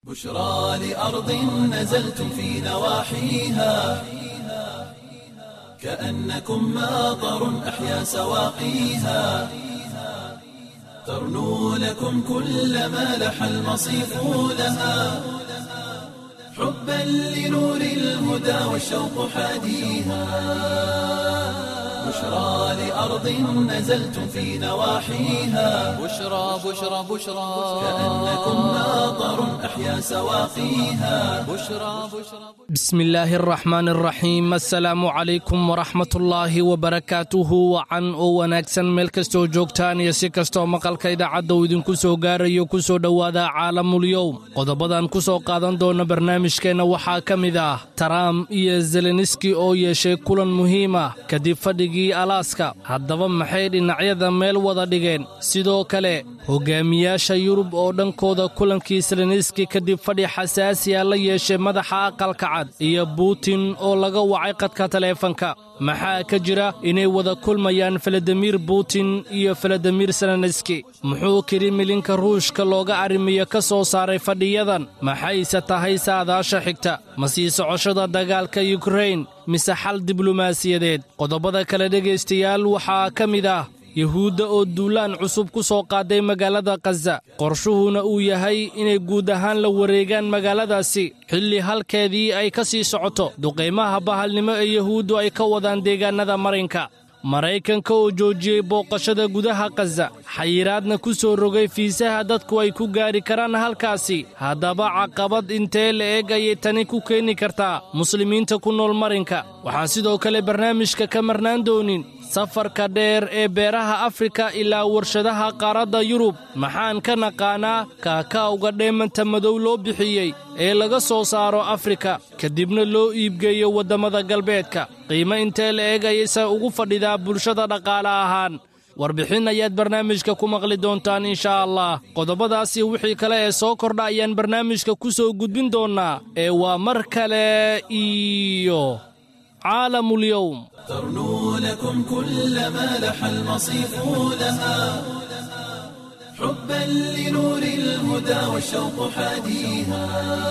بشرى لأرض نزلتم في نواحيها كأنكم ماطر أحيا سواقيها ترنو لكم كل ما لح المصيف لها حبا لنور الهدى والشوق حاديها بشرى لأرض نزلتم في نواحيها بشرى بشرى بشرى كأنكم ماطر أحيا سواقيها بشرى بشرى بسم illaahi araxmaan araxiim assalaamu calaykum waraxmatullaahi wabarakaatuhu wacan oo wanaagsan meel kastoo joogtaan iyo si kastoo maqalka idaacadda uu idinku soo gaarayo ku soo dhowaada caalamulyowm qodobadan ku soo qaadan doona barnaamijkeenna waxaa ka mid ah taraam iyo zeleniski oo yeeshay kulan muhiim ah kadib fadhigii alaaska haddaba maxay dhinacyada meel wada dhigeen sidoo kale hogaamiyaasha yurub oo dhankooda kulankii zeleniski kadib fadhi xasaasiya la yeeshay madaxa aqalka cad iyo buutin oo laga wacay qadka taleefanka maxaa ka jira inay wada kulmayaan faladimir butin iyo faladimir zelenski muxuu kirimilinka ruushka looga arrimiyo ka soo saaray fadhiyadan maxayse tahay saadaasha xigta ma sii socoshada dagaalka yukrain mise xal diblomaasiyadeed qodobada kale dhegaystayaal waxaa ka mid ah yuhuudda oo duulaan cusub ku soo qaaday magaalada khaza qorshuhuna uu yahay inay guud ahaan la wareegaan magaaladaasi xilli halkeedii ay ka sii socoto duqaymaha bahalnimo ee yuhuuddu ay ka wadaan deegaannada marinka maraykanka oo joojiyey booqashada gudaha khaza xayiraadna ku soo rogay fiisaha dadku ay ku gaari karaan halkaasi haddaba caqabad intee la eg ayay tani ku keeni kartaa muslimiinta ku nool marinka waxaan sidoo kale barnaamijka ka marnaan doonin safarka dheer ee beeraha afrika ilaa warshadaha qaaradda yurub maxaan ka naqaanaa kaakaawga dheemanta madow loo bixiyey ee laga soo saaro afrika kadibna loo iibgeeyo waddamada galbeedka qiimo intee la eg ayayse ugu fadhidaa bulshada dhaqaale ahaan warbixin ayaad barnaamijka ku maqli doontaan inshaa allah qodobadaasi wixii kale ee soo kordha ayaan barnaamijka ku soo gudbin doonnaa ee waa mar kale iyo caalamulyowm ترنو لكم كل ما لح المصيف لها حبا لنور الهدى والشوق حاديها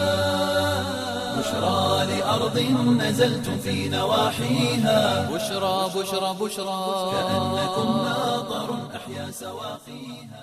بشرى لأرض نزلتم في نواحيها بشرى بشرى بشرى كأنكم ماطر أحيا سواقيها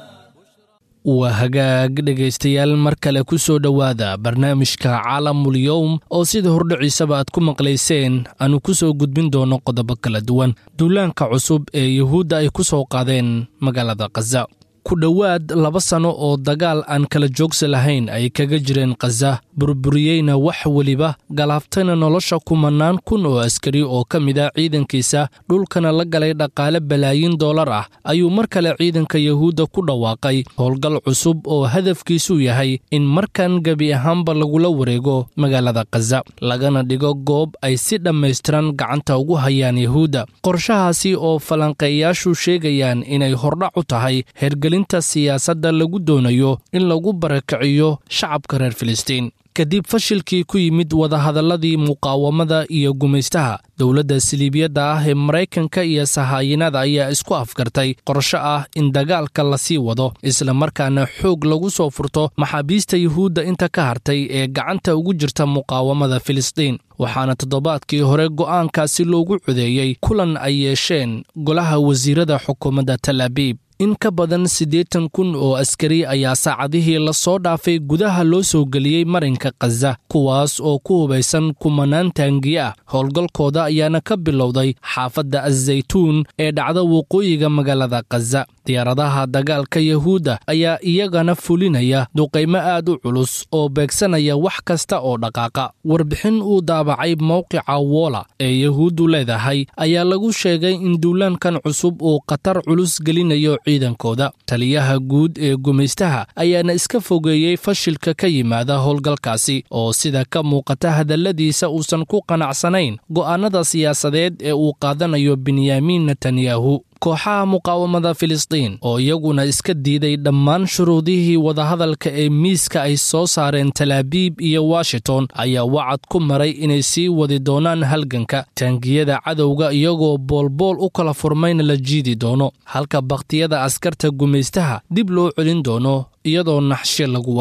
waa hagaag dhegaystayaal mar kale ku soo dhowaada barnaamijka caalamulyowm oo sida hordhiciisaba aad ku maqlayseen aanu ku soo gudbin doono qodobo kala duwan duulaanka cusub ee yuhuudda ay ku soo qaadeen magaalada khaza ku dhowaad laba sanno oo dagaal aan kala joogsi lahayn ay kaga jireen khaza burburiyeyna wax weliba galaaftayna nolosha kumannaan kun oo askari oo ka mid a ciidankiisa dhulkana la galay dhaqaale balaayiin dollar ah ayuu mar kale ciidanka yuhuudda ku dhawaaqay howlgal cusub oo hadafkiisu yahay in markan gebi ahaanba lagula wareego magaalada khaza lagana dhigo goob ay si dhammaystiran gacanta ugu hayaan yuhuudda qorshahaasi oo falanqeeyaashu sheegayaan inay hordhac u tahay hergelinta siyaasadda lagu doonayo in lagu barakiciyo shacabka reer filistiin kadib fashilkii ku yimid wadahadalladii muqaawamada iyo gumaystaha dowladda siliibiyadda ah ee maraykanka iyo sahaayinada ayaa isku afgartay qorsho ah in dagaalka lasii wado isla markaana xoog lagu soo furto maxaabiista yuhuudda inta ka hartay ee gacanta ugu jirta muqaawamada filistiin waxaana toddobaadkii hore go'aankaasi loogu codeeyey kulan ay yeesheen golaha wasiirada xukuumadda tal abiib in ka badan siddeetan kun oo askari ayaa saacadihii la soo dhaafay gudaha loo soo geliyey marinka khaza kuwaas oo ku hubaysan kumanaan taangiye ah howlgalkooda ayaana ka bilowday xaafadda azaytuun ee dhacda waqooyiga magaalada khaza diyaaradaha dagaalka yuhuudda ayaa iyagana fulinaya duqaymo aad u culus oo beegsanaya wax kasta oo dhaqaaqa warbixin uu daabacay mowqica woola ee yuhuuddu leedahay ayaa lagu sheegay in duulaankan cusub uu khatar culus gelinayo ciidankooda taliyaha guud ee gumaystaha ayaana iska fogeeyey fashilka ka yimaada howlgalkaasi oo sida ka muuqata hadalladiisa uusan ku qanacsanayn go'aannada siyaasadeed ee uu qaadanayo benyamin netanyahu kooxaha muqaawamada filistiin oo iyaguna iska diiday dhammaan shuruudihii wadahadalka ee miiska ay soo saareen talaabiib iyo washington ayaa wacad ku maray inay sii wadi doonaan halganka taangiyada cadowga iyagoo boolbool u kala furmayna la jiidi doono halka bakhtiyada askarta gumaystaha dib loo celin doono iyadoo naxshe lagu wado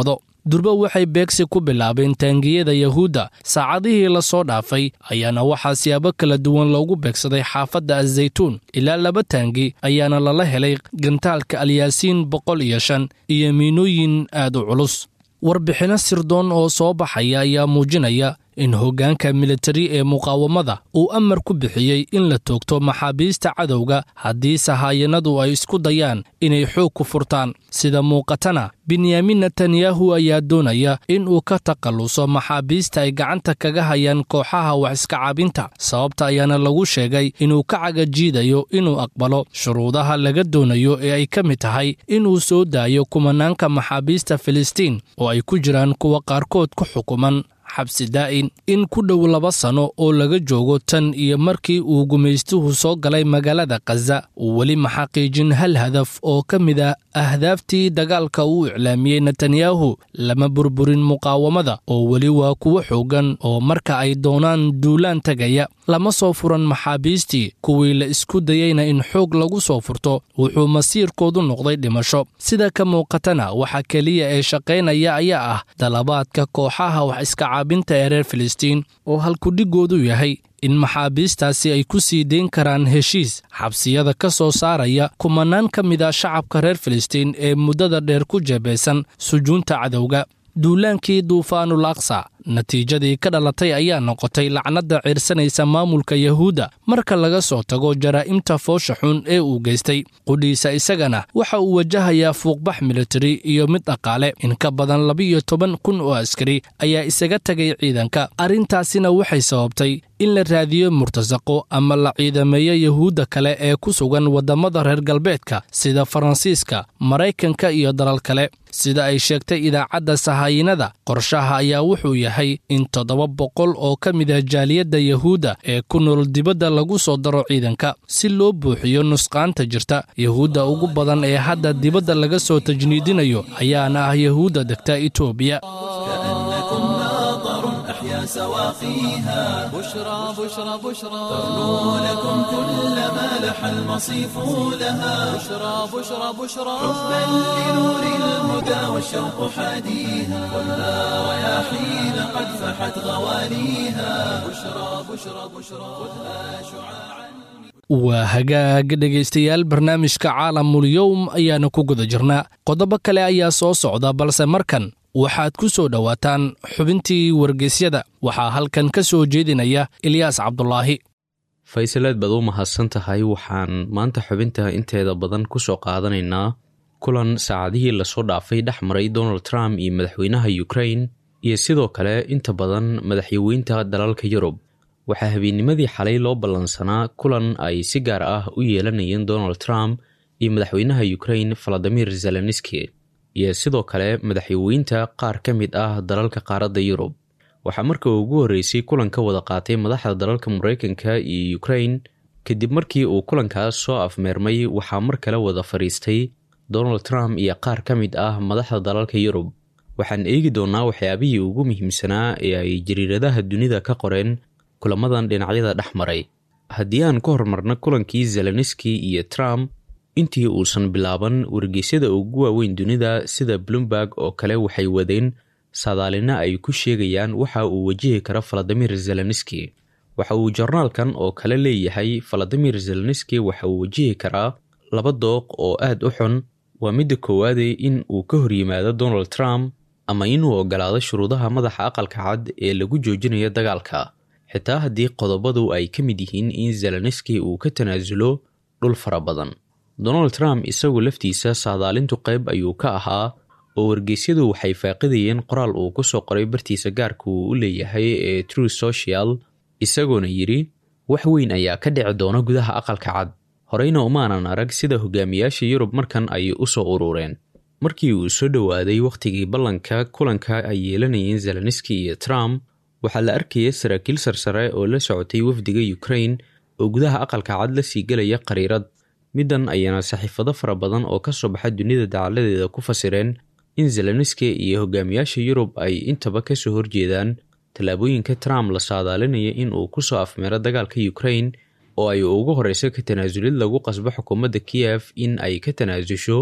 durba waxay beegsi ku bilaabeen taangiyada yahuudda saacadihii la soo dhaafay ayaana waxaa siyaabo kala duwan loogu beegsaday xaafadda azaytuun ilaa laba taangi ayaana lala helay gantaalka alyaasiin boqol iyo shan iyo miinooyin aad u culus warbixinno sirdoon oo soo baxaya ayaa muujinaya in hoggaanka militari ee muqaawamada uu amar ku bixiyey in la toogto maxaabiista cadowga haddii sahaayanadu ay isku dayaan inay xoog ku furtaan sida muuqatana benyamin netanyahu ayaa doonaya in uu ka takhalluso maxaabiista ay gacanta kaga hayaan kooxaha wax iska caabinta sababta ayaana lagu sheegay inuu ka cagajiidayo inuu aqbalo shuruudaha laga doonayo ee ay ka mid tahay inuu soo daayo kumanaanka maxaabiista filistiin oo ay ku jiraan kuwa qaarkood ku xukuman xabsi daa'in in ku dhow laba sano oo laga joogo tan iyo markii uu gumaystuhu soo galay magaalada khaza uu weli ma xaqiijin hal hadaf oo ka mid ah ahdaaftii dagaalka uu iclaamiyey netanyahu lama burburin muqaawamada oo weli waa kuwo xooggan oo marka ay doonaan duulaan tegaya lama soo furan maxaabiistii kuwii la isku dayeyna in xoog lagu soo furto wuxuu masiirkoodu noqday dhimasho sida ka muuqatana waxa keliya ee shaqaynaya ayaa ah dalabaadka kooxaha wax iska caabinta ee reer filistiin oo halkudhigoodu yahay in maxaabiistaasi ay ku sii dayn karaan heshiis xabsiyada ka soo saaraya kumanaan ka mid a shacabka reer filistiin ee muddada dheer ku jeebeysan sujuunta cadowga duulaankii duufaanul aqsa natiijadii ka dhalatay ayaa noqotay lacnadda ciirsanaysa maamulka yahuudda marka laga soo tago jaraa'imta foosha xun ee uu geystay qudhiisa isagana waxa uu wajahayaa fuuqbax militari iyo mid dhaqaale in ka badan labiyo toban kun oo askari ayaa isaga tegay ciidanka arrintaasina waxay sababtay in la raadiyo murtasaqo ama la ciidameeyo yahuudda kale ee ku sugan waddamada reer galbeedka sida faransiiska maraykanka iyo dalal kale sida ay sheegtay idaacadda sahaayinada qorshaha ayaa wuxuu yahay in toddoba boqol oo ka mid ah jaaliyadda yahuudda ee ku nool dibadda lagu soo daro ciidanka si loo buuxiyo nusqaanta jirta yahuudda ugu badan ee hadda dibadda laga soo tajniidinayo ayaana ah yahuudda degta etoobiya كأنكم ناظر أحيا سواقيها بشرى بشرى بشرى ترنو لكم كل ما لح المصيف لها بشرى بشرى بشرى بل لنور الهدى والشوق حاديها ولا رياحين قد فحت غواليها بشرى بشرى بشرى خذها شعاعا waa hagaag dhegaystayaal barnaamijka caalamulyowm ayaana ku guda jirnaa qodobo kale ayaa soo socda balse markan waxaad ku soo dhowaataan xubintii wargeysyada waxaa halkan ka soo jeedinaya ilyaas cabdulaahi faysaleed baad u mahadsan tahay waxaan maanta xubinta inteeda badan ku soo qaadanaynaa kulan saacadihii lasoo dhaafay dhex maray donald trump iyo madaxweynaha ukrain iyo sidoo kale inta badan madaxyaweynta dalalka yurub waxaa habeennimadii xalay loo ballansanaa kulan ay si gaar ah u yeelanayeen donald trump iyo madaxweynaha ukrain valadimir zelenski iyo sidoo kale madaxyaweynta qaar ka mid ah dalalka qaaradda yurub waxaa marka ugu horreysay kulan ka wada qaatay madaxda dalalka mareykanka iyo ukrain kadib markii uu kulankaas soo afmeermay waxaa mar kale wada fadhiistay donald trump iyo qaar ka mid ah madaxda dalalka yurub waxaan eegi doonnaa waxyaabihii ugu muhiimsanaa ee ay jariiradaha dunida ka qoreen kulamadan dhinacyada dhex maray haddii aan ku hormarno kulankii zelenski iyo trump intii uusan bilaaban wargeysyada ugu waaweyn dunida sida bloomberg oo kale waxay wadeen saadaalina ay ku sheegayaan waxa uu wajihi karo valadimir zelenski waxa uu jornaalkan oo kale leeyahay valadimir zelenski waxa uu wajihi karaa laba dooq oo aad u xun waa midda koowaade in uu ka horyimaado donald trump ama inuu ogolaado shuruudaha madaxa aqalka cad ee lagu joojinayo dagaalka xitaa haddii qodobadu ay ka mid yihiin in zelenski uu ka tanaasulo dhul fara badan donald trump isagu laftiisa saadaalintu qayb ayuu ka ahaa oo wargeysyadu waxay faaqidayeen qoraal uu ku soo qoray bartiisa gaarka uu u leeyahay ee true social isagoona yidhi wax weyn ayaa ka dhici doona gudaha aqalka cad horeyna umaanan arag sida hogaamiyaasha yurub markan ay u soo urureen markii uu soo dhowaaday wakhtigii ballanka kulanka ay yeelanayeen zelenski iyo trump waxaa la arkaya saraakiil sarsare oo la socotay wafdiga ukrain oo gudaha aqalka cad la sii gelaya qariirad middan ayaana saxiifado fara badan oo ka soo baxa dunida dacaladeeda ku fasireen in zelenski iyo hogaamiyaasha yurub ay intaba ka soo horjeedaan tallaabooyinka trump la saadaalinaya in uu ku soo afmeero dagaalka ukrain oo ay ugu horeyso ka tanaasulid lagu qasbo xukuumadda kiyef in ay ka tanaasusho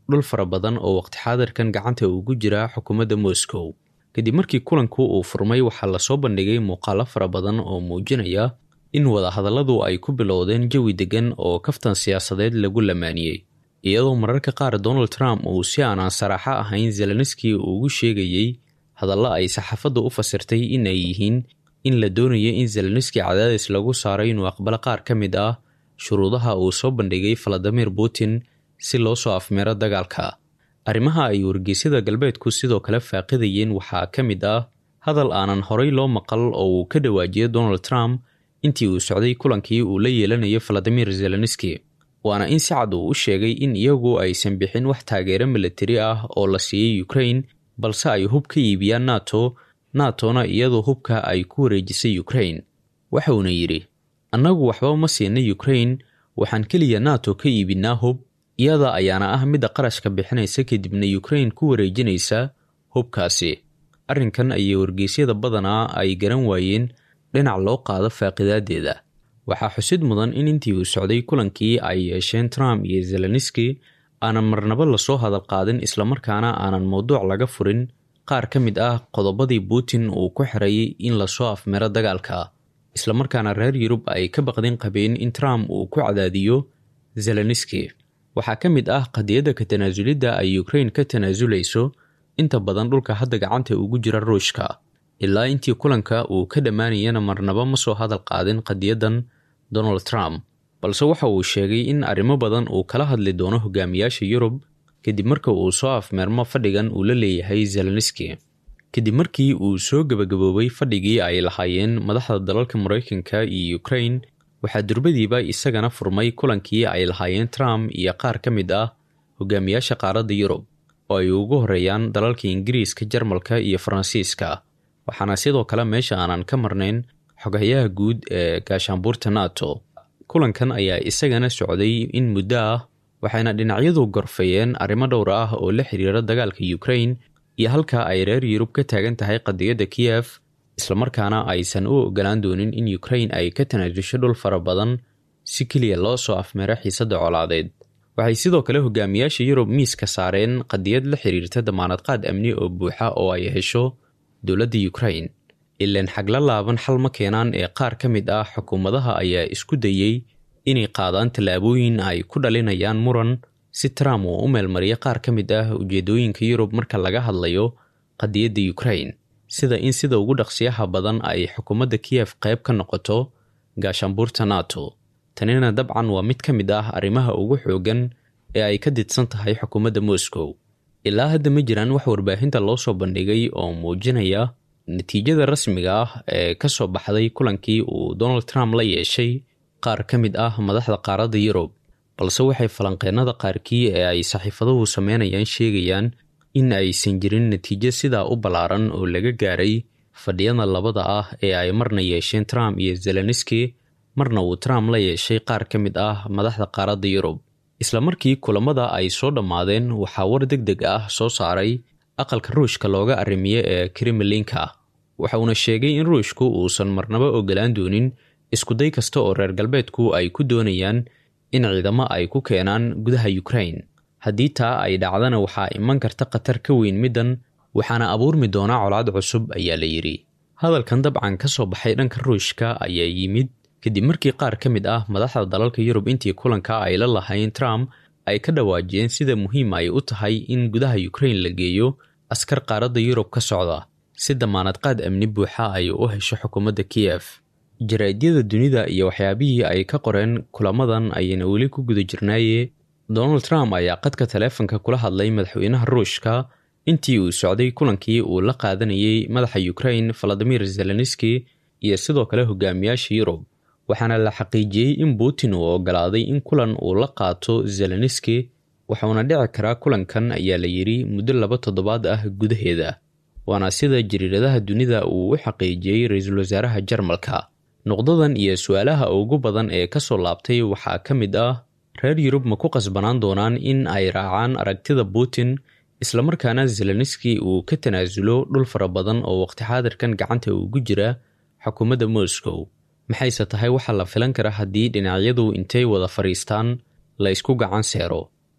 dhul fara badan oo waqti xaadirkan gacanta ugu jira xukuumadda moscow kadib markii kulanku uu furmay waxaa lasoo bandhigay muuqaalo fara badan oo muujinaya in wadahadalladu ay ku bilowdeen jawi deggan oo kaftan siyaasadeed lagu lamaaniyey iyadoo mararka qaar donald trump uu si aanaan saraaxo ahayn zelenski ugu sheegayey hadallo ay saxaafaddu u fasirtay in ay yihiin in la doonayo in zelenski cadaadis lagu saaray inuu aqbalo qaar ka mid ah shuruudaha uu soo bandhigay valadimir putin si loo soo afmeero dagaalka arrimaha ay wargeysyada galbeedku sidoo kale faaqidayeen waxaa ka mid ah hadal aanan horay loo maqal oo uu ka dhawaajiyo donald trump intii uu socday kulankii uu la yeelanayo valadimir zelenski waana in si cad uu u sheegay in iyagu aysan bixin wax taageero milatari ah oo la siiyey ukrain balse ay hub ka iibiyaan nato natona iyadoo hubka ay ku wareejisay ukrain waxauna yidhi annagu waxba ma siina ukrain waxaan keliya nato ka iibinaa hub iyada ayaana ah midda qarashka bixinaysa kadibna ukrain ku wareejinaysa hubkaasi arrinkan ayay wargeysyada badanaa ay garan waayeen dhinac loo qaado faaqidaaddeeda waxaa xusid mudan in intii uu socday kulankii ay yeesheen trump iyo zelenski aanan marnabo lasoo hadal qaadin islamarkaana aanan mowduuc laga furin qaar ka mid ah qodobadii putin uu ku xirayay in lasoo afmero dagaalka islamarkaana reer yurub ay ka baqdin qabeen in trump uu ku cadaadiyo zelenski waxaa ka mid ah qadiyadda ka tanaasulidda ay ukrain ka tanaasulayso inta badan dhulka hadda gacanta ugu jira ruushka ilaa intii kulanka uu ka dhammaanayana marnaba ma soo hadal qaadin qadiyaddan donald trump balse waxa uu sheegay in arrimo badan uu kala hadli doono hogaamiyaasha yurub kadib marka uu soo afmeermo fadhigan uu la leeyahay zelenski kadib markii uu soo gebagaboobay fadhigii ay lahaayeen madaxda dalalka maraykanka iyo ukrain waxaa durbadiiba isagana furmay kulankii ay lahaayeen trump iyo qaar ka mid ah hogaamiyaasha qaaradda yurub oo ay ugu horeeyaan dalalka ingiriiska jarmalka iyo faransiiska waxaana sidoo kale meesha aanan ka marnayn xogayaha guud ee gaashaanbuurta nato kulankan ayaa isagana socday in muddo ah waxayna dhinacyadu gorfayeen arrimo dhowr ah oo la xiriira dagaalka ukrain iyo halka ay reer yurub ka taagan tahay qadiyadda kiyef islamarkaana aysan u ogolaan doonin in ukrain ay ka tanaasusho dhul fara badan si keliya loo soo afmeero xiisadda colaadeed waxay sidoo kale hogaamiyaasha yurub miiska saareen qadiyad la xiriirta damaanad qaad amni oo buuxa oo ay hesho dowladda ukrain ilaan xagla laaban xal ma keenaan ee qaar ka mid ah xukuumadaha ayaa isku dayey inay qaadaan tallaabooyin ay ku dhalinayaan muran si trump uu u meelmariyo qaar ka mid ah ujeedooyinka yurub marka laga hadlayo qadiyadda ukrain sida in sida ugu dhaqsiyaha badan ay xukuumadda kiyef qayb ka noqoto gaashaanbuurta nato tanina dabcan waa mid ka mid ah arrimaha ugu xoogan ee ay ka didsan tahay xukuumadda moscow ilaa hadda ma jiraan wax warbaahinta loo soo bandhigay oo muujinaya natiijada rasmiga ah ee ka soo baxday kulankii uu donald trump la yeeshay qaar ka mid ah madaxda qaaradda yurub balse waxay falanqeennada qaarkii ee ay saxiifaduhu sameynayaan sheegayaan in aysan jirin natiijo sidaa u ballaaran oo laga gaaray fadhiyada labada ah ee ay marna yeesheen trump iyo zelenski marna uu trump la yeeshay qaar ka mid ah madaxda qaaradda yurub isla markii kulamada ay soo dhammaadeen waxaa war deg deg ah soo saaray aqalka ruushka looga arrimiye ee kremlinka waxa uuna sheegay in ruushku uusan marnaba ogolaan doonin iskuday kasta oo reer galbeedku ay ku doonayaan in ciidamo ay ku keenaan gudaha ukrain haddii taa ay dhacdana waxaa iman karta khatar ka weyn middan waxaana abuurmi doonaa colaad cusub ayaa la yidhi hadalkan dabcan ka soo baxay dhanka ruushka ayaa yimid kadib markii qaar ka mid ah madaxda dalalka yurub intii kulanka ay la lahayn trump ay ka dhawaajiyeen sida muhiim ay u tahay in gudaha ukrain la geeyo askar qaaradda yurub ka socda si damaanad qaad amni buuxa ay u hesho xukuumadda kiyef jaraadyada dunida iyo waxyaabihii ay ka qoreen kulamadan ayayna weli ku guda jirnaaye donald trump ayaa qadka taleefanka kula hadlay madaxweynaha ruushka intii uu socday kulankii uu la qaadanayay madaxa ukrain valadimir zelenski iyo sidoo kale hogaamiyaasha yurub waxaana la xaqiijiyey in putin uu ogolaaday in kulan uu la qaato zelenski waxauna dhici karaa kulankan ayaa la yidhi muddo laba toddobaad ah gudaheeda waana sida jariiradaha dunida uu u xaqiijiyey ra-iisul wasaaraha jarmalka nuqdadan iyo su-aalaha ugu badan ee ka soo laabtay waxaa ka mid ah reer yurub ma ku qasbanaan doonaan in ay raacaan aragtida putin islamarkaana zelenski uu ka tanaasulo dhul fara badan oo waqti xaadirkan gacanta ugu jira xukuumadda moscow maxayse tahay waxaa la filan kara haddii dhinacyadu intay wada fadhiistaan la isku gacan seero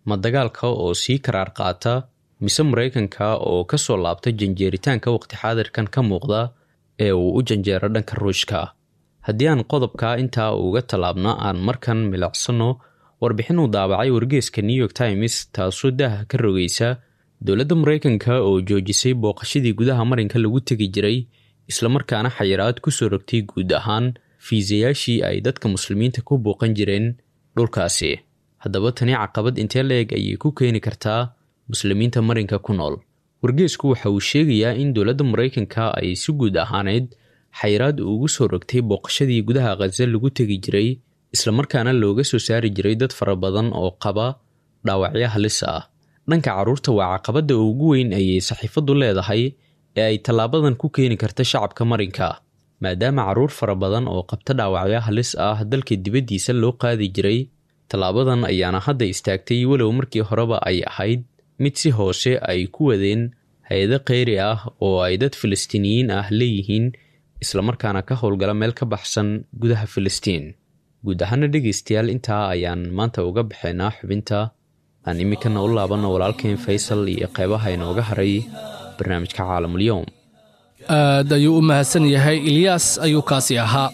ma dagaalka oo sii karaar qaata mise maraykanka oo ka soo laabta janjeeritaanka waqti xaadirkan ka muuqda ee uu u janjeero dhanka ruushka haddii aan qodobka intaa uga tallaabno aan markan milicsano warbixin uu daabacay wargeeska new york times taasoo daaha ka rogaysa dowladda maraykanka oo joojisay booqashadii gudaha marinka lagu tegi jiray islamarkaana xayiraad ku soo rogtay guud ahaan fiisayaashii ay dadka muslimiinta ku booqan jireen dhulkaasi haddaba tani caqabad intee la-eg ayay ku keeni kartaa muslimiinta marinka ku nool wargeesku waxa uu sheegayaa in dowladda maraykanka ay si guud ahaaneyd xayiraad ugu soo rogtay booqashadii gudaha khaza lagu tegi jiray islamarkaana looga soo saari jiray dad fara badan oo qaba dhaawacyo halis ah dhanka carruurta waa caqabadda ugu weyn ayay saxiifaddu leedahay ee ay tallaabadan ku keeni karta shacabka marinka maadaama carruur fara badan oo qabta dhaawacyo halis ah dalka dibaddiisa loo qaadi jiray tallaabadan ayaana hadda istaagtay walow markii horeba ay ahayd mid si hoose ay ku wadeen hay-ado kheyri ah oo ay dad filistiiniyiin ah leeyihiin islamarkaana ka howlgala meel ka baxsan gudaha filistiin guud ahaana dhegaystayaal intaa ayaan maanta uga baxaynaa xubinta aan iminkana u laabanno walaalkeen faysal iyo qeybaha inooga haray barnaamijka caalamulyoom aad ayuu u mahadsan yahay ilyaas ayuu kaasi ahaa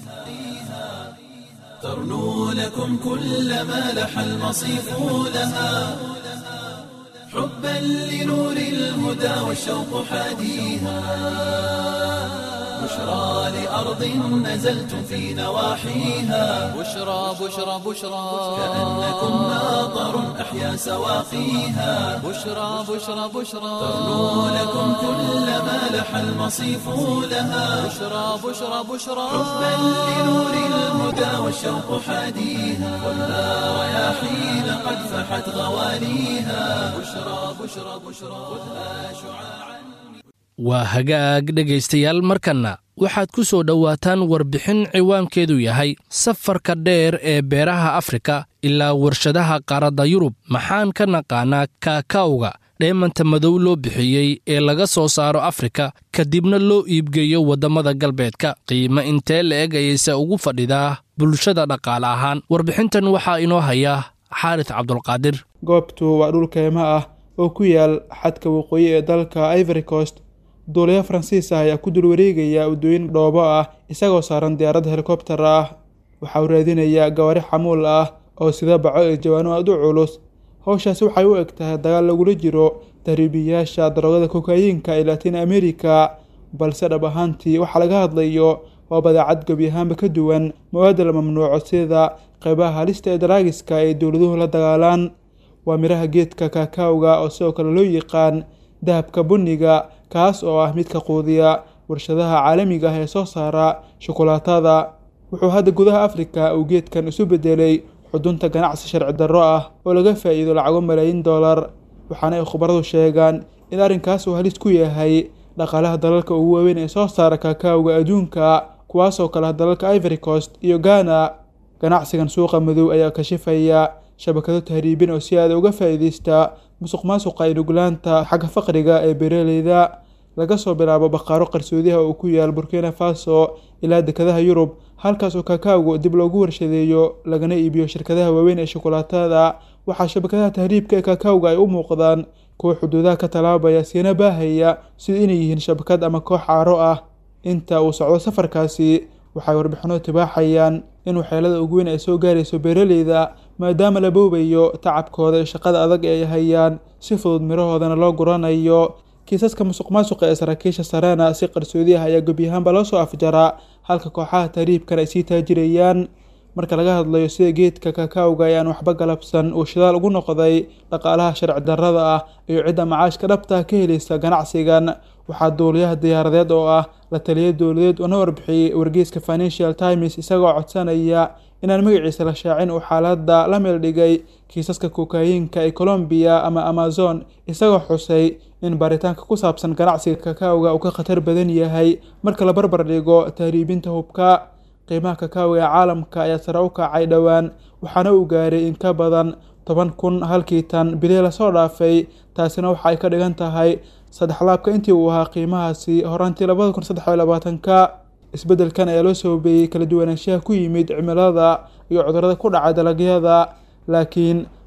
ترنو لكم كل ما لح المصيف لها حبا لنور الهدى والشوق حاديها بشرى لأرض نزلتم في نواحيها بشرى بشرى بشرى كأنكم ناظر أحيا سواقيها بشرى بشرى بشرى ترنو لكم كل ما لح المصيف لها بشرى بشرى بشرى حبا لنور الهدى والشوق حاديها والنار رياحين قد فحت غواليها بشرى بشرى بشرى خذها شعاعا waa hagaag dhegaystayaal markanna waxaad ku soo dhowaataan warbixin ciwaankeedu yahay safarka dheer ee beeraha afrika ilaa warshadaha qaaradda yurub maxaan ka naqaanaa kaakawga dheemanta madow loo bixiyey ee laga soo saaro afrika kadibna loo iibgeeyo waddamada galbeedka qiimo intee la-eg ayayse ugu fadhidaa bulshada dhaqaale ahaan warbixintan waxaa inoo haya xaaris cabdulqaadir goobtu waa dhul keymo ah oo ku yaal xadka waqooyi ee dalka ivory coast duulayo faransiis ah ayaa ku dul wareegaya waddooyin dhoobo ah isagoo saaran diyaarad helikobtar ah waxa uu raadinayaa gawaari xamuul ah oo sida baco ee jawaano aad u culus howshaasi waxay u eg tahay dagaal lagula jiro tahriibiyaasha daroogada kokayiinka ee latin america balse dhab ahaantii waxaa laga hadlayo waa badeecad gebi ahaanba ka duwan mawaada la mamnuuco sida qeybaha halista ee daraagiska ay dowladuhu la dagaalaan waa miraha geedka kaakawga oo sidoo kale loo yaqaan dahabka bunniga kaas oo ah midka quudiya warshadaha caalamiga ah ee soo saara shukulaatada wuxuu hadda gudaha afrika uu geedkan isu bedelay xudunta ganacsi sharci darro ah oo laga faa'iido lacago malaayiin dollar waxaana ay khubaradu sheegaan in arrinkaas uu halis ku yahay dhaqaalaha dalalka ugu waaweyn ee soo saara kaakawga adduunka kuwaasoo kale ah dalalka ivory coast iyo ghana ganacsigan suuqa madow ayaa kashifaya shabakado tahriibin oo si aada uga faa'iideysta musuq maasuqa iyo nuglaanta xagga faqriga ee beeraleyda laga soo bilaabo baqaaro qarsoodiha oo ku yaal burkina faso ilaa dekadaha yurub halkaas oo kaakawgu dib loogu warshadeeyo lagana iibiyo shirkadaha waaweyn ee shukulaatada waxaa shabakadaha tahriibka ee kaakawga ay u muuqdaan kuwa xuduudaha ka tallaabaya siina baahaya sida inay yihiin shabakad ama koox caaro ah inta uu socdo safarkaasi waxay warbixino tibaaxayaan in waxyeelada ugu weyn ay soo gaarayso beeraleyda maadaama la boobayo tacabkooda iyo shaqada adag ee ay hayaan si fudud mirahoodana loo guranayo kiisaska musuq maasuqa ee saraakiisha sarena si qarsoodi ah ayaa gebi ahaanba loo soo afjaraa halka kooxaha tahriibkan ay sii taajirayaan marka laga hadlayo sida geedka kaakawga ayaan waxba galabsan uu shidaal ugu noqday dhaqaalaha sharci darrada ah iyo cidda macaashka dhabta ka helaysa ganacsigan waxaa duuliyaha diyaaradeed oo ah la taliya dowladeed una warbixiyey wargeyska financial times isagoo codsanaya inaan magaciisa la shaacin uu xaaladda la meel dhigay kiisaska kokayiinka ee colombiya ama amazon isagoo xusay in baaritaanka ku saabsan ganacsiga kaakawga uu ka khatar badan yahay marka la barbar dhigo tahriibinta hubka qiimaha kaakawga ee caalamka ayaa sare u kacay dhowaan waxaana uu gaaray in ka badan toban kun halkii tan bilii lasoo dhaafay taasina waxa ay ka dhigan tahay saddex laabka intii uu ahaa qiimahaasi horaantii labada kun saddex iyo labaatanka isbeddelkan ayaa loo sababeeyey kala duwanaanshaha ku yimid cimilada iyo cudurrada ku dhaca dalagyada laakiin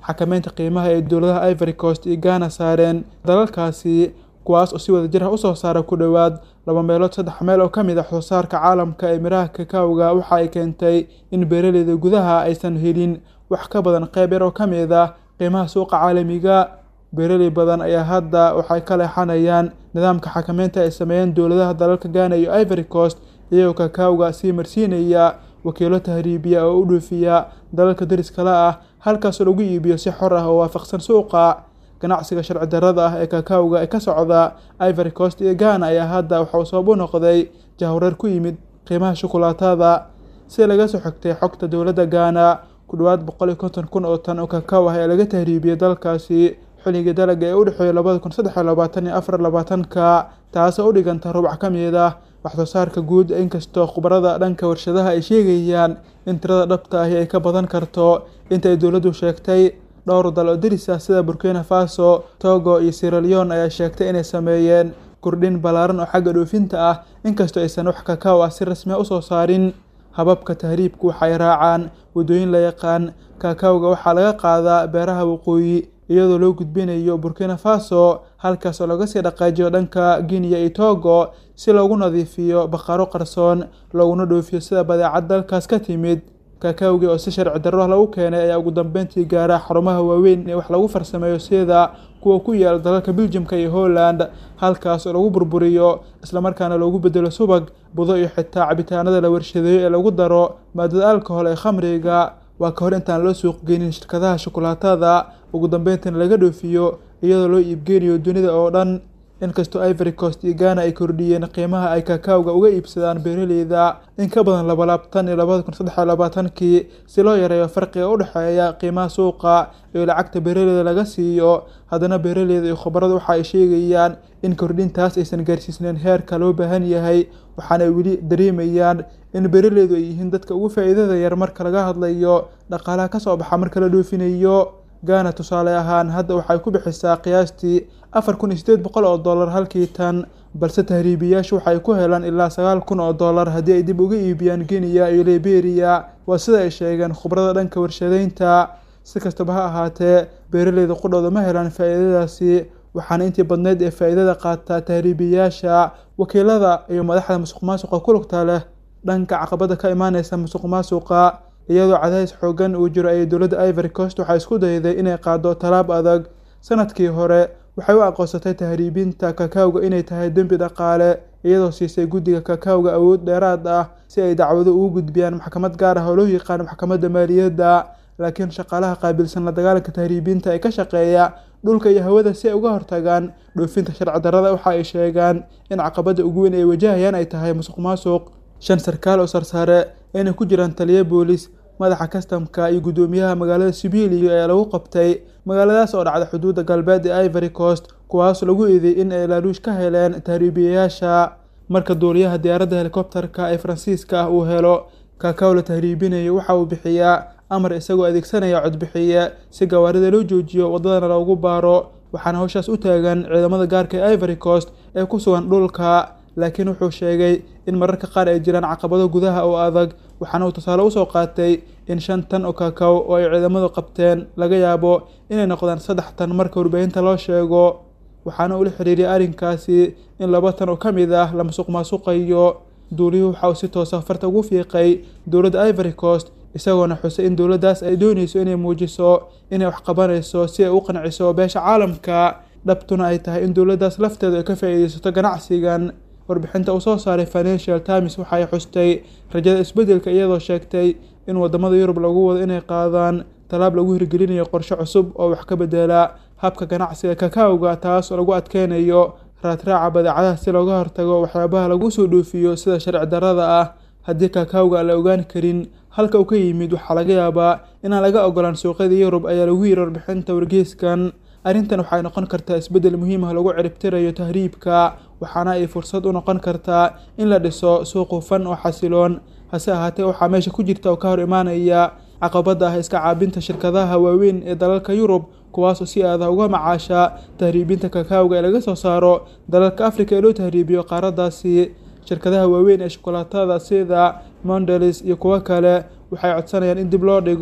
xakameynta qiimaha ee dowladaha ivory coast iyo ghana saareen dalalkaasi kuwaas oo si wada jir ah usoo saara ku dhowaad laba meelood saddex meel oo ka mid ah waxsoosaarka caalamka ee miraha kakawga waxa ay keentay in beeraleyda gudaha aysan helin wax ka badan qeyb yar oo ka mid ah qiimaha suuqa caalamiga beeraley badan ayaa hadda waxay ka leexanayaan nidaamka xakameynta ay sameeyeen dowladaha dalalka ghana iyo ivory coast iyagoo kakawga sii marsiinaya wakiilo tahriibiya oo u dhoofiya dalalka dariskala ah halkaasoo lagu iibiyo si xor ah oo waafaqsan suuqa ganacsiga sharci darrada ah ee kakawga ee ka socda ivory coast iyo ghana ayaa hadda waxauu sabab u noqday jahwareer ku yimid qiimaha shukulaatada si laga soo xigtay xogta dowladda ghana ku dhowaad boqol iyo konton kun oo tan oo kakaw ah ee laga tahriibiyey dalkaasi xilligii dalaga ee u dhexeeyay labada kun saddex iyo labaatan iyo afar labaatanka taasoo u dhiganta rubac ka mid ah waxsoo saarka guud inkastoo khubarada dhanka warshadaha ay sheegayaan in tirada dhabta ahi ay ka badan karto inta ay dowladdu sheegtay dhowr dal oo deris ah sida burkina faso togo iyo siraleon ayaa sheegtay inay sameeyeen kordhin ballaaran oo xagga dhoofinta ah inkastoo aysan wax kakaw ah si rasmi a usoo saarin hababka tahriibku waxay raacaan waddooyin la yaqaan kakawga waxaa laga qaadaa beeraha waqooyi iyadoo loo gudbinayo burkina faso halkaas oo laga sii dhaqaajiyo dhanka guinea iyo togo si loogu nadiifiyo baqaro qarsoon looguna dhoofiyo sida badeecad dalkaas ka timid kakawgii oo si sharci darro lagu keenay ayaa ugu dambeyntii gaara xarumaha waaweyn ee wax lagu farsameeyo sida kuwa ku yaala dalalka beljimka iyo holland halkaas oo lagu burburiyo islamarkaana loogu bedelo subag budo iyo xitaa cabitaanada la warshadeeyo ee lagu daro maadada alcohol ee khamriga waa ka hor intaan loo suuq geynin shirkadaha shukulaatada ugu dambeyntiina laga dhoofiyo iyadoo loo iibgeynayo dunida oo dhan inkastoo ivory coast iyo ghana ay kordhiyeen qiimaha ay kakawga uga iibsadaan beeraleyda in ka badan laba laabtan iyo labada kun saddex iyo labaatankii si loo yareeyo farqiga u dhexeeya qiimaha suuqa iyo lacagta beeraleyda laga siiyo haddana beeraleyda iyo khubaradu waxa ay sheegayaan in kordhintaas aysan gaarsiisneyn heerka loo baahan yahay waxaana ay weli dareemayaan in beeraleydu ay yihiin dadka ugu faa'iidada yar marka laga hadlayo dhaqaalaha ka soo baxa marka la dhoofinayo ghana tusaale ahaan hadda waxay ku bixisaa qiyaastii afar kun iyo sideed boqol oo dollar halkii tan balse tahriibiyaashu waxay ku helaan ilaa sagaal kun oo dollar haddii ay dib uga iibiyaan guinea iyo liberia waa sida ay sheegeen khubrada dhanka warshadeynta si kastaba ha ahaatee beeraleyda qudhooda ma helaan faa'iidadaasi waxaana intii badneyd ee faa'iidada qaataa tahriibiyaasha wakiilada iyo madaxda musuq maasuqa ku lugta leh dhanka caqabada ka imaaneysa musuq maasuqa iyadoo cadaadis xoogan uu jiro ayay dowladda ivory coast waxaa isku dayday inay qaado tallaab adag sanadkii hore waxay u aqoonsatay tahriibinta kakawga inay tahay dembi dhaqaale iyadoo siisay guddiga kakawga awood dheeraad ah si ay dacwado ugu gudbiyaan maxkamad gaar ah oo loo yaqaano maxkamadda maaliyadda laakiin shaqaalaha qaabilsan la dagaalanka tahriibinta ee ka shaqeeya dhulka iyo hawada si ay uga hortagaan dhoofinta sharci darrada waxa ay sheegaan in caqabadda ugu weyn ay wajahayaan ay tahay musuq maasuq shan sarkaal oo sarsaare inay ku jiraan taliyo boolis madaxa kastamka iyo guddoomiyaha magaalada sibiliyo ayaa lagu qabtay magaaladaas oo dhacda xuduudda galbeed ee ivory coast kuwaas lagu eedeeyey in ay laaluush ka heleen tahriibiyayaasha marka duuliyaha diyaaradda helikobterka ee faransiiska ah uu helo kakaw la tahriibinayo waxa uu bixiyaa amar isagoo adeegsanaya codbixiye si gawaarida loo joojiyo waddadana loogu baaro waxaana hawshaas u taagan ciidamada gaarka ee ivory coast ee ku sugan dhulka laakiin wuxuu sheegay in mararka qaar ay jiraan caqabado gudaha oo adag waxaana uu tusaale usoo qaatay in shan tan oo kakaw oo ay ciidamadu qabteen laga yaabo inay noqdaan saddex tan marka warbaahinta loo sheego waxaana ula xiriiriyay arrinkaasi in laba tan oo ka mid ah la musuq maasuqayo duuliyuhu waxa uu si toosa farta ugu fiiqay dowladda ivory coast isagoona xusay in dowladdaas ay doonayso inay muujiso inay wax qabanayso si ay u qanciso beesha caalamka dhabtuna ay tahay in dowladdaas lafteedu ay ka faa'iidaysato ganacsigan warbixinta uu soo saaray financial times waxay xustay rajada isbeddelka iyadoo sheegtay in waddamada yurub lagu wado inay qaadaan tallaab lagu hirgelinayo qorshe cusub oo wax ka bedela habka ganacsiga kakawga taas oo lagu adkeynayo raadraaca badeecadaha si looga hortago waxyaabaha lagu soo dhoofiyo sida sharci darrada ah haddii kakawga aan la ogaan karin halka uu ka yimid waxaa laga yaabaa inaan laga ogolaan suuqyada yurub ayaa lagu yiri warbixinta wargeyskan arrintan waxay noqon kartaa isbeddel muhiim ah lagu ciribtirayo tahriibka waxaana ay fursad u noqon kartaa in la dhiso suuq hufan oo xasiloon hase ahaatee waxaa meesha ku jirta oo ka hor imaanaya caqabada ah iska caabinta shirkadaha waaweyn ee dalalka yurub kuwaasoo si aada uga macaasha tahriibinta kakawga ee laga soo saaro dalalka afrika ee loo tahriibiyo qaaradaasi shirkadaha waaweyn ee shukulaatada sida mondelis iyo kuwo kale waxay codsanayaan in dib loo dhigo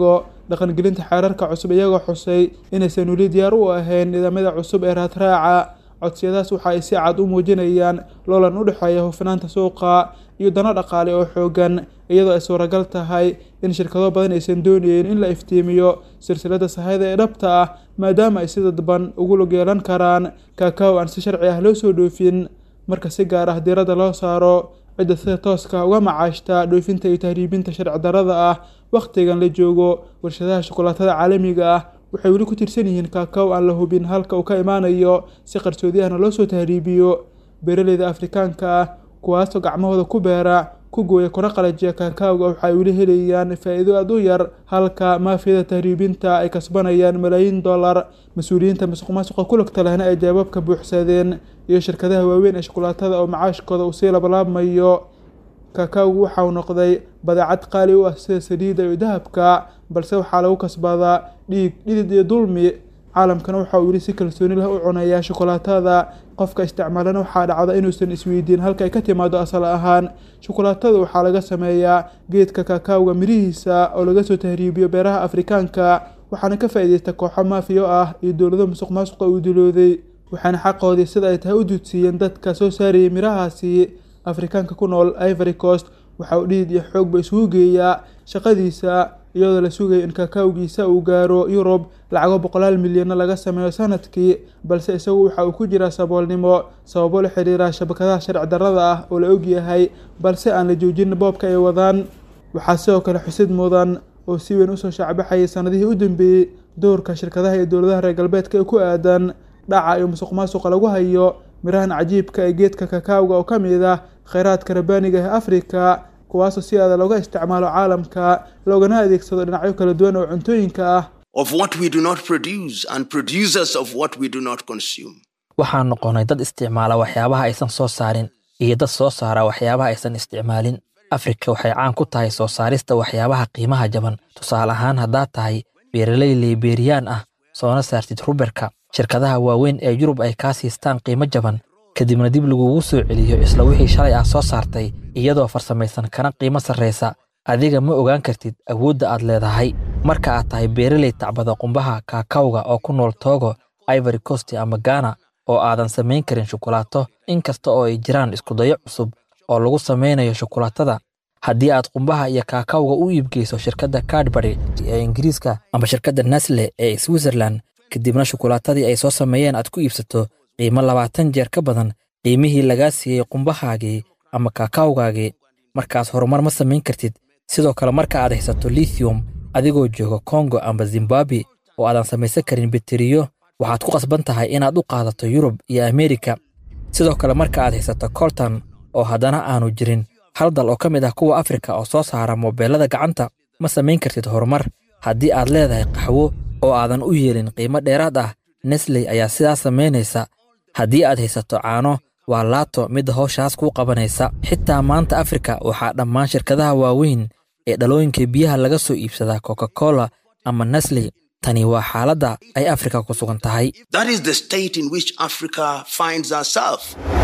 dhaqangelinta xeerarka cusub iyagoo xusay inaysan weli diyaar u ahayn nidaamyada cusub ee raadraaca codsiyadaas waxa ay si cad u muujinayaan loolan u dhexeeya hufnaanta suuqa iyo dano dhaqaale oo xoogan iyadoo ay suuragal tahay in shirkado badan aysan doonayeen in la iftiimiyo silsilada sahayda ee dhabta ah maadaama ay si dadban ugu lug yeelan karaan kaakaw aan si sharci ah loo soo dhoofin marka si gaar ah diiradda loo saaro cidda sida tooska uga macaashta dhoofinta iyo tahriibinta sharci darrada ah wakhtigan la joogo warshadaha shukulaatada caalamiga ah waxay weli ku tirsan yihiin kaakaw aan la hubin halka uu ka imaanayo si qarsoodi ahna loo soo tahriibiyo beeraleyda afrikaanka ah kuwaasoo gacmahooda ku beera ku gooya kuna qalajiya kaakaawga waxaay weli helayaan faa'iido aad u yar halka maafiyada tahriibinta ay kasbanayaan malaayiin dollar mas-uuliyiinta masuq maasuqa ku lugta lehna ay jawaabka buuxsadeen iyo shirkadaha waaweyn ee shukulaatada oo macaashkooda uu sii labalaabmayo kaakaawgu waxa uu noqday badeecad qaali u ah sida saliidda iyo dahabka balse waxaa lagu kasbadaa dhiig dhidid iyo dulmi caalamkana waxa uu weli si kalsooni leh u cunayaa shukulaatada qofka isticmaalana waxaa dhacda inuusan isweydiin halka ay ka timaado asal ahaan shukulaatada waxaa laga sameeyaa geedka kaakaawga mirihiisa oo laga soo tahriibiyo beeraha afrikaanka waxaana ka faa'iideysta kooxo maafiyo ah iyo dowlado musuq maasuqa uu dilooday waxaana xaqoodii sida ay tahay u duudsiiyeen dadka soo saarayay mirahaasi afrikaanka ku nool ivory coast waxa uu dhidid iyo xoogba isugu geeyaa shaqadiisa iyadoo la sugayo in kaakaawgiisa uu gaaro yurub lacago boqolaal milyanna laga sameeyo sanadkii balse isagu waxa uu ku jiraa saboolnimo sababo la xiriira shabakadaha sharci darrada ah oo la ogyahay balse aan la joojin boobka ay wadaan waxaa sidoo kale xusid mudan oo si weyn usoo shaacbaxayay sanadihii u dambeeyey doorka shirkadaha iyo dowladaha reer galbeedka ee ku aadan dhaca iyo musuq maasuqa lagu hayo mirahan cajiibka ee geedka kakaawga oo ka mid ah kheyraadka rabbaaniga ee afrika kuwaasoo si aada looga isticmaalo caalamka loogana adeegsado dhinacyo kala duwan oo cuntooyinka ah of what we do not produce and producers of what we do not consume. waxaan noqonnay dad isticmaala waxyaabaha aysan soo saarin iyo dad soo saara waxyaabaha aysan isticmaalin afrika waxay caan ku tahay soo saarista waxyaabaha qiimaha jaban tusaale ahaan haddaad tahay beeraley liberiyaan ah soona saartid ruberka shirkadaha waaweyn ee yurub ay kaa siistaan qiimo jaban kadibna dib lagugu soo celiyo isla wixii shalay aad soo saartay iyadoo farsamaysan kana qiimo sarraysa adiga ma ogaan kartid awoodda aad leedahay marka aad tahay beeraley tacbada qumbaha kaakawga oo ku nool togo ivory coast ama ghana oo aadan samayn karin shukulaato in kasta oo ay jiraan iskudayo cusub oo lagu samaynayo shukulaatada haddii aad qumbaha iyo kaakawga u iibgeyso shirkadda cadbury ee ingiriiska ama shirkadda nasle ee switzerland kadibna shukulaatadii ay soo sameeyeen aad ku iibsato qiimo labaatan jeer ka badan qiimihii lagaa siiyey qumbahaagii ama kaakawgaagii markaas horumar ma samayn kartid sidoo kale marka aad haysato lithium adigoo jooga kongo amba zimbabwe oo aadan samaysan karin biteriyo waxaad ku qasban tahay inaad u qaadato yurub iyo ameerika sidoo kale marka aad haysato colton oo haddana aanu jirin hal dal oo ka mid ah kuwa afrika oo soo saara moobeelada gacanta ma samayn kartid horumar haddii aad leedahay qaxwo oo aadan u yeelin qiimo dheeraad ah nesley ayaa sidaas samaynaysa haddii aad haysato caano waa laato midda howshaas kuu qabanaysa xitaa maanta afrika waxaa dhammaan shirkadaha waaweyn ee dhalooyinka biyaha laga soo iibsadaa coca cola ama nesley tani waa xaaladda ay afrika ku sugan tahay That is the state in which Africa finds herself.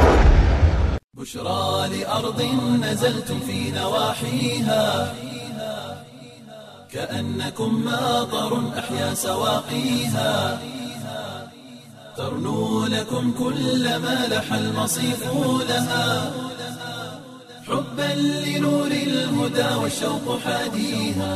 بشرى لأرض نزلتم في نواحيها كأنكم ماطر أحيا سواقيها ترنو لكم كل ما لح المصيف لها حبا لنور الهدى والشوق حاديها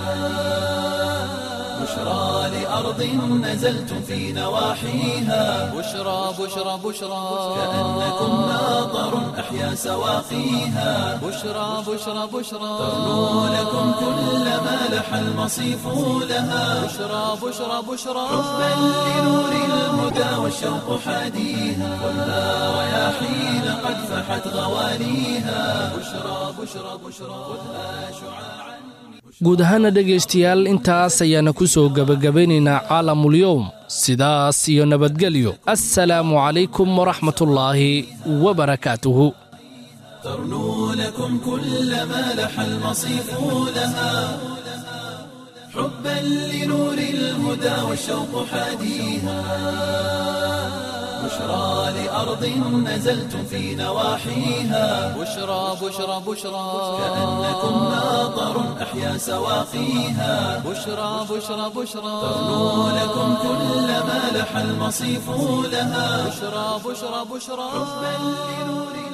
بشرى لأرض نزلتم في نواحيها بشرى بشرى بشرى كأنكم ماطر أحيا سواقيها بشرى بشرى بشرى ترنو لكم كل ما لح المصيف لها بشرى بشرى بشرى حبا لنور الهدى والشوق حاديها والها رياحين قد فحت غواليها بشرى بشرى بشرى خذها شعاعا guud ahaana dhegaystayaal intaas ayaana ku soo gebagabaynaynaa caalamulyowm sidaas iyo nabadgelyo assalaamu calaykum waraxmatullaahi wabarakaatuhu ترنو لكم كل ما لح المصيف لها حبا لنور الهدى والشوق حاديها بشرى لأرض نزلتم في نواحيها بشرى بشرى بشرى كأنكم ماطر أحيا سواقيها بشرى بشرى بشرى ترنو لكم كل ما لح المصيف لها بشرى بشرى بشرى بل لنور